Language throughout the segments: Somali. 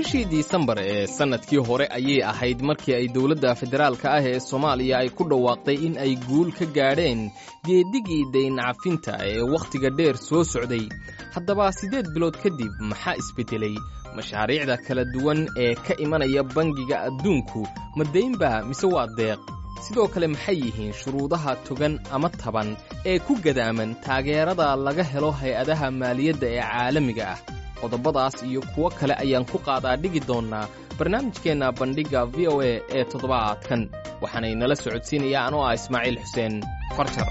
bishii disembar ee sannadkii hore ayay ahayd markii ay dowladda federaalka ah ee soomaaliya ay ku dhawaaqday in ay guul ka gaadheen geedigii dayncafinta ee wakhtiga dheer soo socday haddaba siddeed bilood kadib maxaa isbeddelay mashaariicda kala duwan ee ka imanaya bangiga adduunku ma daynba mise waa deeq sidoo kale maxay yihiin shuruudaha togan ama taban ee ku gadaaman taageerada laga helo hay-adaha maaliyadda ee caalamiga ah qodobadaas iyo kuwo kale ayaan ku qaadaa dhigi doonnaa barnaamijkeenna bandhigga v o a ee toddobaadkan waxaanay nala socodsiinayaa anoo ah ismaaciil xuseen farjar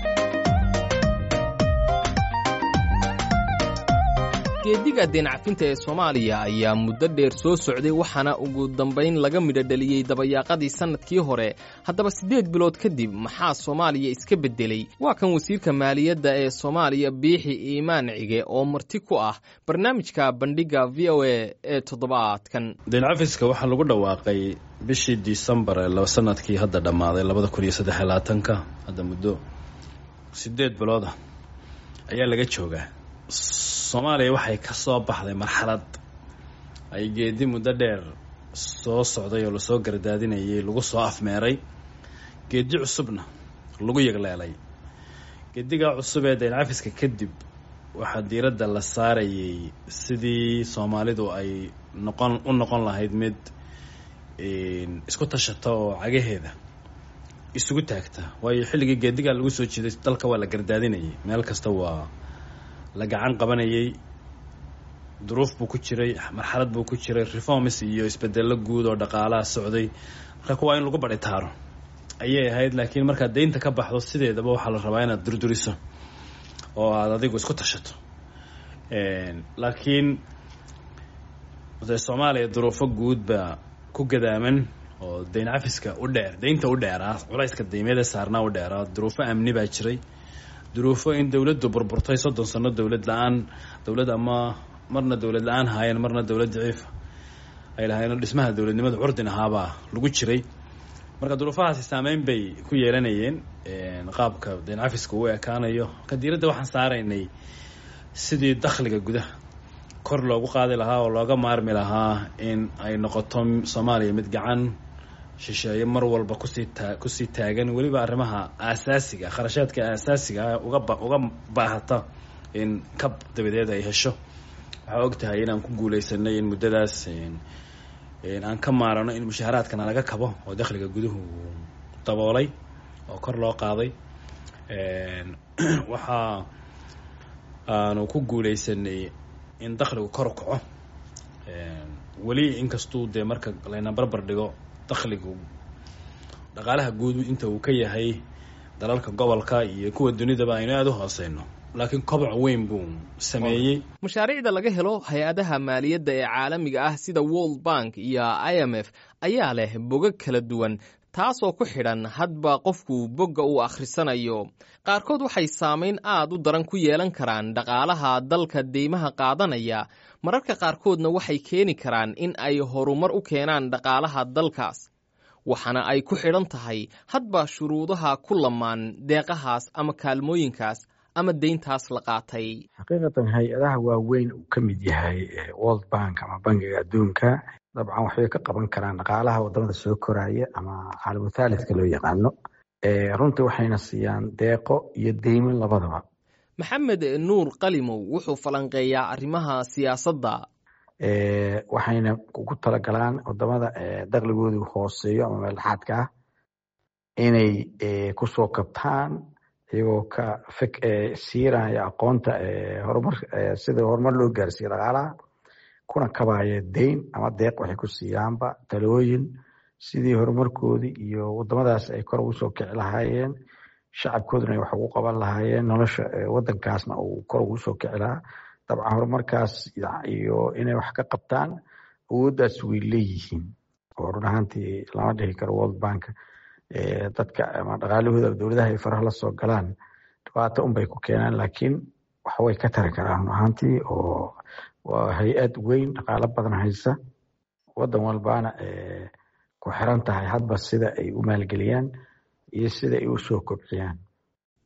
geediga deencafinta ee soomaaliya ayaa muddo dheer soo socday waxaana ugu dambayn laga midho dheliyey dabayaaqadii sannadkii hore haddaba siddeed bilood kadib maxaa soomaaliya iska beddelay waa kan wasiirka maaliyadda ee soomaaliya biixi iimaan cige oo marti ku ah barnaamijka bandhigga v o a ee toddobaadkan deencafiska waxaa lagu dhawaaqay bishii disembar ee sanadkii hadda dhammaaday labada kun iyo saddex labaatanka hadda muddo siddeed bilooda ayaa laga joogaa soomaaliya waxay ka soo baxday marxalad ay geedi muddo dheer soo socday oo lasoo gardaadinayay lagu soo afmeeray geedi cusubna lagu yagleelay geedigaa cusub ee deencafiska kadib waxaa diiradda la saarayay sidii soomaalidu ay noqon u noqon lahayd mid isku tashata oo cagaheeda isugu taagta waayo xilligii geedigaa lagu soo jeeday dalka waa la gardaadinayay meel kasta waa la gacan qabanayay duruuf buu ku jiray marxalad buu ku jiray reforms iyo isbedello guud oo dhaqaalaha socday marka waa in lagu badhitaaro ayay ahayd laakiin markaad deynta ka baxdo sideedaba waxaa la rabaa inaad durduriso oo aada adigu isku tashato laakiin de soomaaliya duruufo guud baa ku gadaaman oo deyn cafiska u dheer deynta u dheeraa culayska deymeeda saarnaa u dheeraa duruufo amni baa jiray duruufo in dowladdu burburtay soddon sano dowlad la-aan dowlad ama marna dowlad la-aan haayeen marna dowlad daciifa ay lahaayeen dhismaha dowladnimada curdin ahaabaa lagu jiray marka duruufahaasi saameyn bay ku yeelanayeen qaabka deen cafiska u ekaanayo ka diiradda waxaan saaraynay sidii dakhliga gudaha kor loogu qaadi lahaa oo looga maarmi lahaa in ay noqoto soomaaliya mid gacan shisheeye mar walba kusii taa kusii taagan weliba arrimaha aasaasiga kharashaadka aasaasiga ah uga uga baahata in kab dabadeed ay hesho waxaa og tahay inaan ku guuleysanay in muddadaas aan ka maarano in mushaaharaadkana laga kabo oo dakhliga guduhu daboolay oo kor loo qaaday waxaa aanu ku guuleysanay in dakhligu kor u kaco weli inkastuu dee marka layna barbar dhigo dakhligu dhaqaalaha guud inta uu ka yahay dalalka gobolka iyo kuwa dunidaba aynu aada u hooseyno laakiin koboc weyn buu sameeyey mashaariicda laga helo hay-adaha maaliyadda ee caalamiga ah sida world bank iyo i m f ayaa leh bogag kala duwan taasoo ku xidhan hadba qofku bogga uu akhrisanayo qaarkood waxay saamayn aad u daran ku yeelan karaan dhaqaalaha dalka deymaha qaadanaya mararka qaarkoodna waxay keeni karaan in ay horumar u keenaan dhaqaalaha dalkaas waxaana ay ku xidhan tahay hadba shuruudaha ku lamaan deeqahaas ama kaalmooyinkaas ama deyntaas la qaatay xaqiiqatan hay-adaha waaweyn uu ka mid yahay world bank ama bangiga adduunka dabcan waxbay ka qaban karaan dhaqaalaha wadamada soo koraya ama caalamu thaalidka loo yaqaano runtii waxayna siiyaan deeqo iyo deymin labadaba maxamed nuur qalimow wuxuu falanqeeyaa arrimaha siyaasadda waxayna ugu talagalaan wadamada dakhligoodu hooseeyo ama meeldhexaadka ah inay kusoo kabtaan iyagoo ka fek siiraya aqoonta horumar sida horumar loo gaarsiiyo dhaqaalaha kuna kabaya deyn ama deeq waxay ku siiyaanba talooyin sidii horumarkoodii iyo wadamadaas ay kor ugu soo kici lahaayeen shacabkooduna ay wax ugu qaban lahaayeen nolosha wadankaasna uu kor ugu soo kici lahaa dabcan horumarkaas iyo inay wax ka qabtaan awooddaas way leeyihiin oo run ahaantii lama dhihi karo world bank dadka ama dhaqaalahooda dowladaha ay faraha la soo galaan dhibaato unbay ku keenaan laakiin waxbay ka tari karaan run ahaantii oo waa hay-ad weyn dhaqaalo badan haysa wadan walbaana ku xiran tahay hadba sida ay u maalgeliyaan iyo sida ay u soo kobciyaan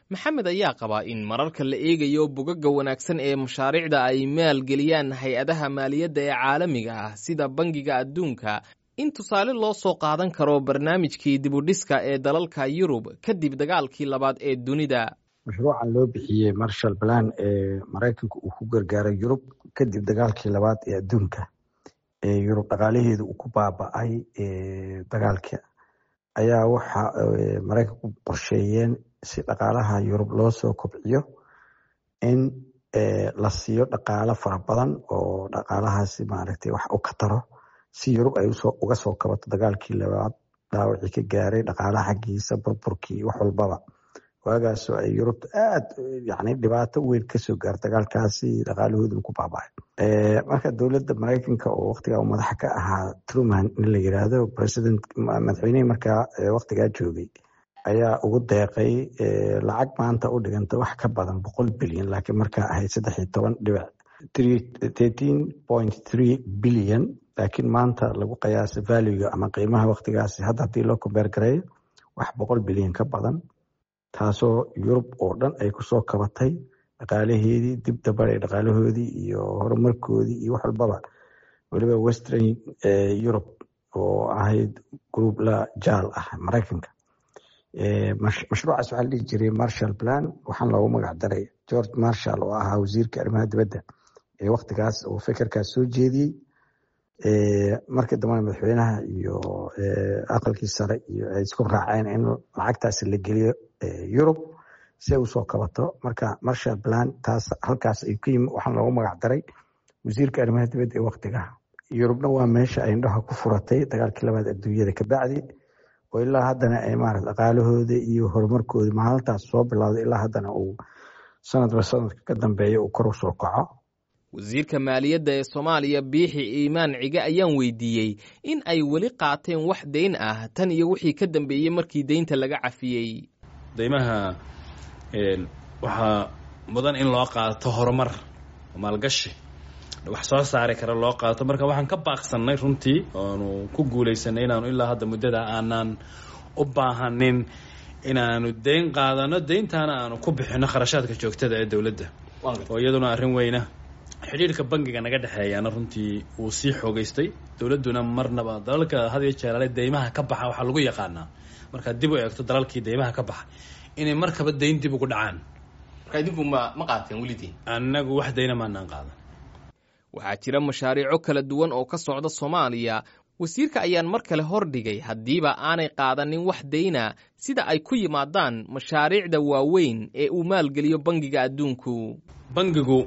maxamed ayaa qabaa in mararka la eegayo bogagga wanaagsan ee mashaariicda ay maalgeliyaan hay-adaha maaliyadda ee caalamiga ah sida bangiga adduunka in tusaale loo soo qaadan karo barnaamijkii dibudhiska ee dalalka yurub kadib dagaalkii labaad ee dunida mashruucan loo bixiyey marshal plan ee maraykanka uu ku gargaaray yurub kadib dagaalkii labaad ee adduunka ee yurub dhaqaalaheedu uu ku baaba-ay dagaalka ayaa waxa maraykanku qorsheeyeen si dhaqaalaha yurub loo soo kobciyo in la siiyo dhaqaalo fara badan oo dhaqaalahaasi maaragtay wax u ka taro si yurub ay uga soo kabato dagaalkii labaad dhaawacii ka gaaray dhaqaalaha xaggiisa burburkii wax walbaba waagaasoo ay yurubta aad yani dhibaato weyn kasoo gaar dagaalkaasi dhaqaalahoodu ku baaba'ay marka dowladda maraykanka oo waktigaa madaxa ka ahaa truman in la yiraahdo president madaxweynihii markaa waktigaa joogay ayaa ugu deeqay lacag maanta u dhiganta wax ka badan boqol bilyan laakiin markaa ahayd saddex iyo toban dhibic thirteen point three bilyan laakiin maanta lagu qiyaasa valuega ama qiimaha waktigaasi hadda haddii loo kombeer gareeyo wax boqol bilyan ka badan taasoo yurub oo dhan ay kusoo kabatay dhaqaalaheedii dib dabaray dhaqaalahoodii iyo horumarkoodii iyo wax walbaba weliba western europe oo ahayd group la jaal ah maraykanka mashruucaas waxaa la dhihi jiray marshall plan waxaan loogu magac daray george marshall oo ahaa wasiirka arrimaha dibadda ee waktigaas oo fekerkaas soo jeediyey markii dambena madaxweynaha iyo aqalkii sare iyo ay isku raaceen in lacagtaasi la geliyo yurub si ay usoo kabato marka marshall plan taas halkaas ay ku yimi waxaan loogu magac daray wasiirka arrimaha dibadda ee waktiga yurubna waa meesha ay indhaha ku furatay dagaalkii labaad adduunyada kabacdi oo ilaa haddana ay maarata dhaqaalahooda iyo horumarkooda maalintaas soo bilowday ilaa haddana uu sanadba sanadka ka dambeeya uu kor usoo kaco wasiirka maaliyadda ee soomaaliya biixi iimaan cige ayaan weydiiyey in ay weli qaateen wax deyn ah tan iyo wixii ka dambeeyey markii deynta laga cafiyey deymaha waxaa mudan in loo qaato horumar maalgashi wax soo saari kara loo qaato marka waxaan ka baaqsanay runtii oonu ku guulaysanay inaanu ilaa hadda muddada aanaan u baahanin inaanu deyn qaadano deyntaana aanu ku bixino kharashaadka joogtada ee dowladda oo iyaduna arrin weyna xidhiirka bangiga naga dhexeeyaana runtii wuu sii xoogeystay dowladduna marnaba dalalka had iyo jeeraale deymaha ka baxa waxaa lagu yaqaanaa markaad dib u eegto dalalkii deymaha ka baxa inay markaba deyn dib ugu dhacaan marka idinku ma ma qaateen welidii annagu wax deyna maanaan qaadan waxaa jira mashaariico kala duwan oo ka socda soomaaliya wasiirka ayaan mar kale hordhigay haddiiba aanay qaadanin wax deyna sida ay ku yimaadaan mashaariicda waaweyn ee uu maalgeliyo bangiga adduunku bangigu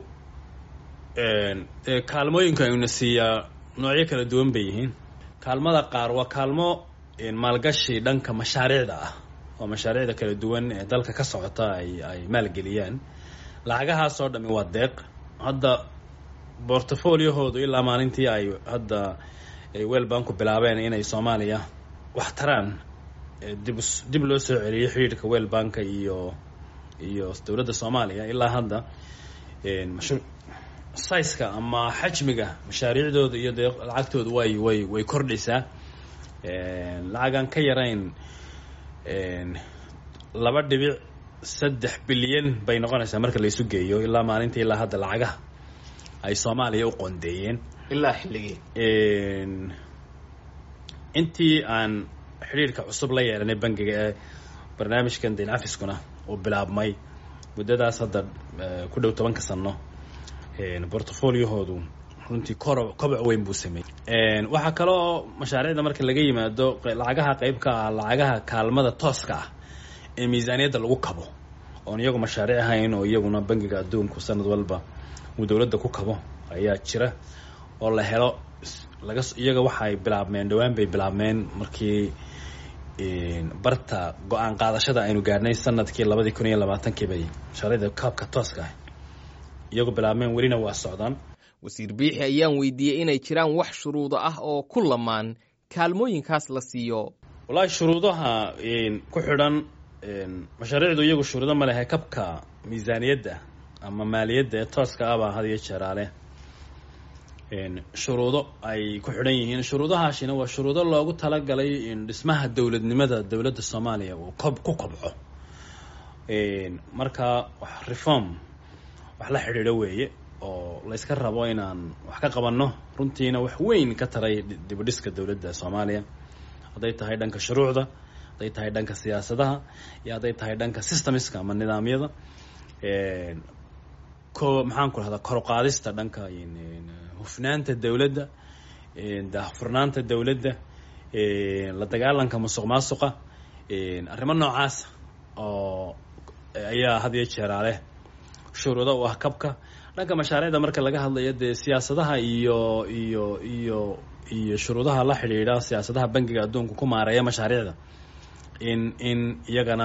kaalmooyinka ayuna siiyaa noocyo kala duwan bay yihiin kaalmada qaar waa kaalmo maalgashi dhanka mashaariicda ah oo mashaariicda kala duwan ee dalka ka socota ay ay maalgeliyaan lacagahaasoo dhami waa deeq hadda bortfoliohoodu ilaa maalintii ay hadda wel banku bilaabeen inay soomaaliya wax taraan dib dib loo soo celiyay xidhiidhka wel banka iyo iyo dowladda soomaaliya ilaa hadda mashru saiska ama xajmiga mashaariicdooda iyo dee lacagtooda way way way kordhaysaa lacagaan ka yarayn laba dhibic saddex bilyan bay noqonaysaa marka laysu geeyo ilaa maalintii ilaa hadda lacagaha ay soomaaliya u qoondeeyeen ilaa xilligii intii aan xidhiirka cusub la yeelanay bangiga ee barnaamijkan dayn cafiskuna uu bilaabmay muddadaas hadda ku dhow tobanka sano bortfoliohoodu runtii koro koboc weyn buu sameeyey waxaa kaloo mashaariicda marka laga yimaado lacagaha qeyb ka ah lacagaha kaalmada tooska ah ee miisaaniyadda lagu kabo oon iyagu mashaariic ahayn oo iyaguna bangiga adduunku sanad walba uu dowladda ku kabo ayaa jira oo la helo laga iyaga waxaay bilaabmeen dhowaan bay bilaabmeen markii barta go-aan qaadashada aynu gaadhnay sanadkii labadii kun iyo labaatankii bay mashaariicda kaabka tooska ah iyagu bilaabmeen welina waa socdaan wasiir biixi ayaan weydiiyey inay jiraan wax shuruudo ah oo ku lamaan kaalmooyinkaas la siiyo wallaahi shuruudaha ku xidhan mashaariicdu iyagu shuruudo ma lehe kabka miisaaniyadda ama maaliyadda ee tooska ah baa had iyo jeeraale shuruudo ay ku xidhan yihiin shuruudahaasina waa shuruudo loogu talagalay dhismaha dowladnimada dowladda soomaaliya uu kob ku kobco marka wax reform wax la xidhiidho weeye oo layska rabo inaan wax ka qabanno runtiina wax weyn ka taray dibudhiska dowladda soomaaliya hadday tahay dhanka shuruucda hadday tahay dhanka siyaasadaha iyo hadday tahay dhanka systemska ama nidaamyada ko maxaan ku rahdaa koruqaadista dhanka hufnaanta dowladda daahfurnaanta dowladda la dagaalanka musuq maasuqa arrimo noocaasa oo ayaa had iyo jeeraale shuruudo u ah kabka dhanka mashaariicda marka laga hadlayo dee siyaasadaha iyo iyo iyo iyo shuruudaha la xidhiidha siyaasadaha bangiga adduunka ku maareeya mashaariicda in in iyagana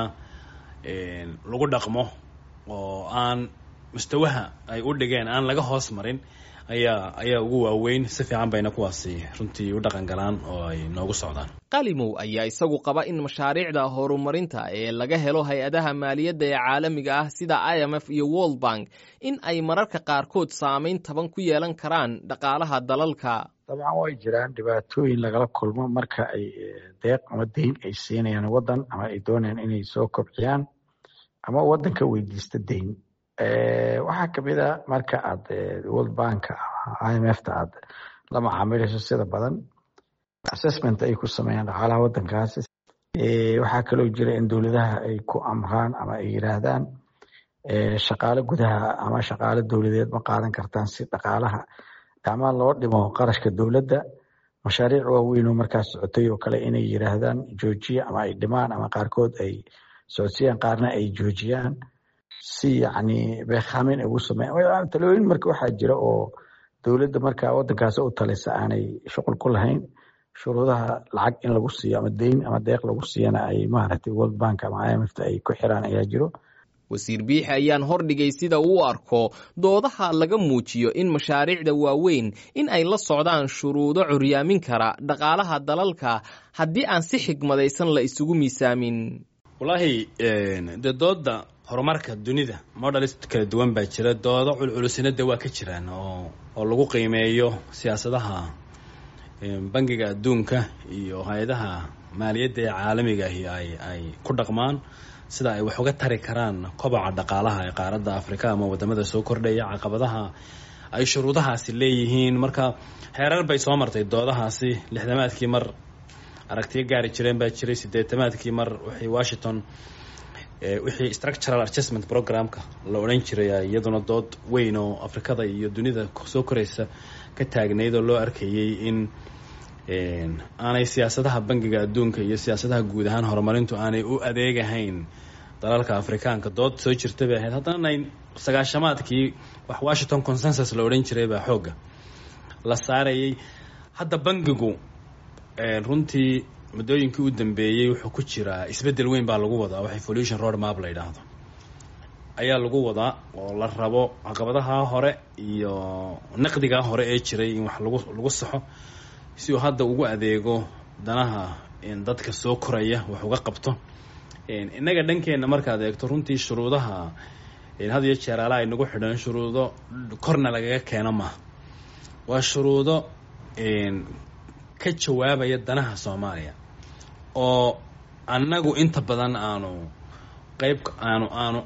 lagu dhaqmo oo aan mustawaha ay u dhigeen aan laga hoos marin ayaa ayaa ugu waaweyn si fiican bayna kuwaasi runtii u dhaqan galaan oo ay noogu socdaan qalimow ayaa isagu qaba in mashaariicda horumarinta ee laga helo hay-adaha maaliyadda ee caalamiga ah sida i m f iyo world bank in ay mararka qaarkood saameyn taban ku yeelan karaan dhaqaalaha dalalka dabcan way jiraan dhibaatooyin lagala kulmo marka ay deeq ama deyn ay siinayaan waddan ama ay doonayaan inay soo kobciyaan ama waddanka weydiista deyn waxaa kamid a marka aad world bank i m f ta aad la macaamilayso sida badan assessment ay ku sameeyaan dhaqaalaha waddankaasi waxaa kaloo jira in dowladaha ay ku amraan ama ay yiraahdaan shaqaale gudaha ama shaqaale dowladeed ma qaadan kartaan si dhaqaalaha ama loo dhimo qarashka dowladda mashaariic waaweyn oo markaas socotay oo kale inay yiraahdaan joojiya ama ay dhimaan ama qaarkood ay socodsiyaan qaarna ay joojiyaan si yacni beekhamin ay ugu sameeyaan talooyin marka waxaa jira oo dowladda marka waddankaasi u talisa aanay shuqul ku lahayn shuruudaha lacag in lagu siiyo ama deyn ama deeq lagu siiyana ay maaragtay world bank ama i m f ta ay ku xiraan ayaa jiro wasiir biixi ayaan hordhigay sida uu arko doodaha laga muujiyo in mashaariicda waaweyn in ay la socdaan shuruudo curyaamin kara dhaqaalaha dalalka haddii aan si xigmadaysan la isugu miisaamin wallaahi dee dooda horumarka dunida modelis kala duwan baa jira doodo culculusina de waa ka jiraan oo oo lagu qiimeeyo siyaasadaha bangiga adduunka iyo hay-adaha maaliyadda ee caalamiga ahi ay ay ku dhaqmaan sida ay wax uga tari karaan kobaca dhaqaalaha ee qaaradda afrika ama wadamada soo kordhaya caqabadaha ay shuruudahaasi leeyihiin marka heerar bay soo martay doodahaasi lixdamaadkii mar aragtiyo gaari jireen baa jiray sideetamaadkii mar wixii washington wixii structural adjustment programka la odhan jiray iyaduna dood weyn oo afrikada iyo dunida soo koraysa ka taagnayd oo loo arkayay in aanay siyaasadaha bangiga adduunka iyo siyaasadaha guud ahaan horumarintu aanay u adeegahayn dalalka afrikaanka dood soo jirta bay ahayd haddana sagaashamaadkii wax washington consensus la odhan jiray baa xoogga la saarayay hadda bangigu runtii muddooyinkii u dambeeyey wuxuu ku jiraa isbeddel weyn baa lagu wadaa wax evolution road map la yidhaahdo ayaa lagu wadaa oo la rabo caqabadaha hore iyo naqdigaa hore ee jiray in wax lagu lagu saxo si uu hadda ugu adeego danaha dadka soo koraya wax uga qabto innaga dhankeenna markaad eegto runtii shuruudaha had iyo jeer ala ay nagu xidhan shuruudo korna lagaga keeno maaha waa shuruudo ka jawaabaya danaha soomaaliya oo annagu inta badan aanu qeyb aanu aanu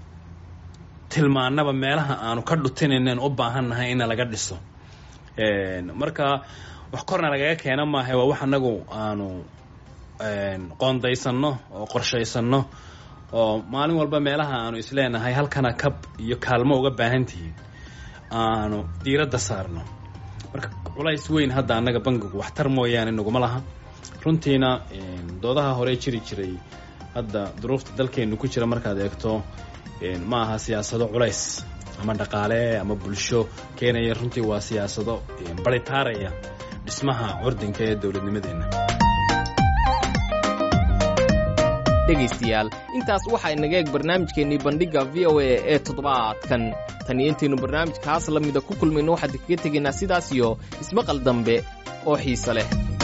tilmaanaba meelaha aanu ka dhutinaynen u baahannahay ina laga dhiso marka wax korna lagaga keena maaha waa wax annagu aanu qoondaysanno oo qorshaysano oo maalin walba meelaha aanu isleenahay halkana kab iyo kaalmo uga baahan tihiin aanu diiradda saarno marka culays weyn hadda annaga bangigu waxtar mooyaane naguma laha runtiina doodaha hore jiri jiray hadda duruufta dalkeennu ku jira markaad eegto ma aha siyaasado culays ama dhaqaale ama bulsho keenaya runtii waa siyaasado baritaaraya dhismaha curdinka ee dowladnimadeenna dhegaystayaal intaas waxaa inaga eeg barnaamijkeennii bandhigga v o a ee toddobaadkan tan iyo intaynu barnaamijkaas la mida ku kulmayno waxaan kaga tegaynaa sidaas iyo ismaqal dambe oo xiise leh